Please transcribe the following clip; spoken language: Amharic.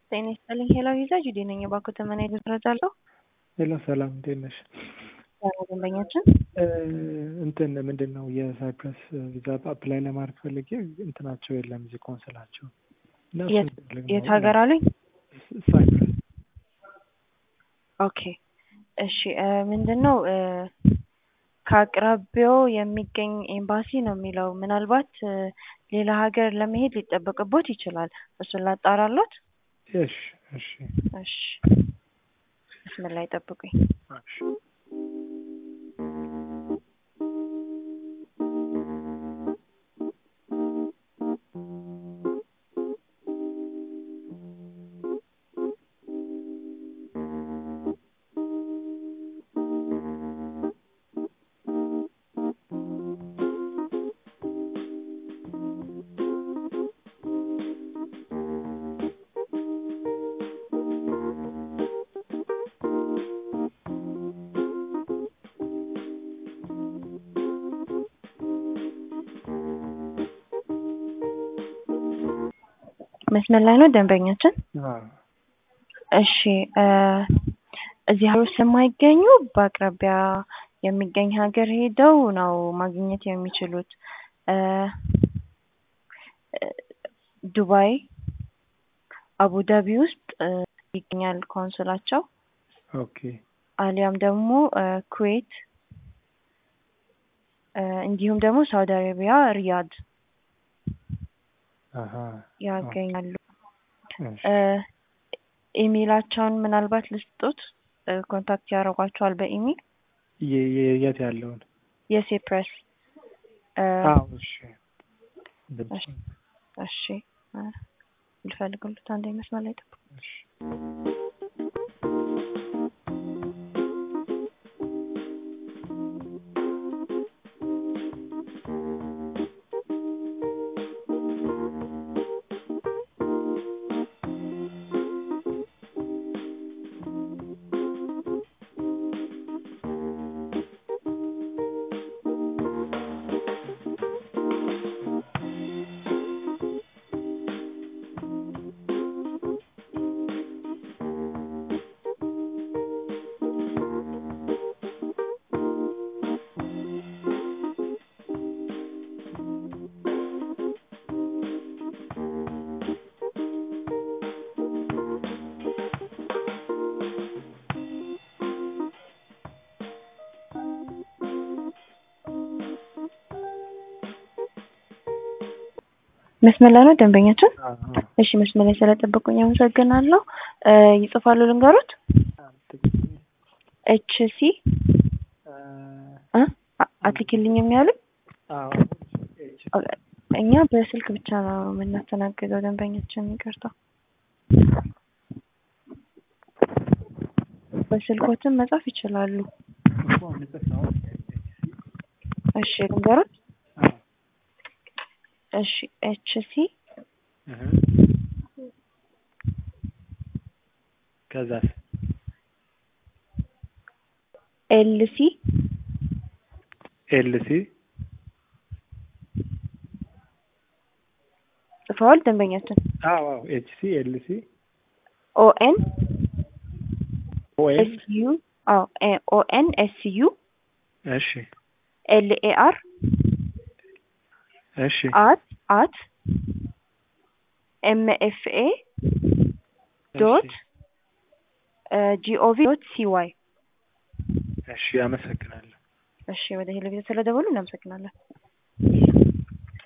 ጤና ይስጥልኝ ሄሎ ይዛ ጁዴ ነኝ። እባክዎ ተመና ይደረጃለሁ። ሄሎ ሰላም እንዴት ነሽ? ዛሬ ደንበኛችን እንትን ምንድን ነው የሳይፕረስ ቪዛ አፕላይ ለማድረግ ፈልጌ እንትናቸው የለም እዚህ ኮንስላቸው እና እሱን የት- ፈልግ ነው። የት ሀገር አሉኝ? ሳይፕረስ ኦኬ እሺ እ ምንድን ነው እ ከአቅራቢያው የሚገኝ ኤምባሲ ነው የሚለው። ምናልባት እ ሌላ ሀገር ለመሄድ ሊጠበቅቦት ይችላል። እሱን ላጣራሎት። እሺ እሺ እሺ መስመር ላይ ጠብቁኝ። እሺ መስመር ላይ ነው ደንበኛችን። አዎ እሺ እ እዚህ ሀገር ስለማይገኙ በአቅራቢያ የሚገኝ ሀገር ሄደው ነው ማግኘት የሚችሉት። እ እ ዱባይ፣ አቡዳቢ ውስጥ እ ይገኛል ኮንስላቸው። ኦኬ አሊያም ደግሞ እ ኩዌት እ እንዲሁም ደግሞ ሳውዲ አረቢያ ሪያድ አሀ ያገኛሉ። እሺ እ ኢሜይላቸውን ምናልባት ልስጡት እ ኮንታክት ያደርጓቸዋል በኢሜይል የ- የ- የት ያለውን የሴፕረስ እ አዎ እሺ እሺ እሺ እ ልፈልግሉት አንዴ መስመር ላይ ጠብቁ። እሺ መስመር ላይ ነው ደንበኛችን። አዎ እሺ መስመር ላይ ስለጠበቁኝ አመሰግናለሁ። እ ይጽፋሉ ልንገሩት ኤች ሲ እ አ- አትልኪልኝም ያሉኝ አዎ እኛ በስልክ ብቻ ነው የምናስተናግደው ደንበኛችን። ይቅርታ በስልኮትም መጻፍ ይችላሉ። እኮ ንጽፍ ነው እሺ ልንገሩት። አዎ እሺ ኤች ሲ እህ ከዛስ ኤል ሲ ኤልሲ ጽፈዋል ደንበኛችን። አዎ አዎ ኤችሲ ኤልሲ ኦ ኤን ኦኤል ኤስ ዩ አዎ ኦ ኤን ኤስ ዩ እሺ ኤል ኤ አር እሺ አት አት ኤም ኤፍ ኤ ዶት ጂኦቪ ዶት ሲዋይ እሺ አመሰግናለሁ እሺ ወደ ቴሌቪዥን ስለደወሉ እናመሰግናለን።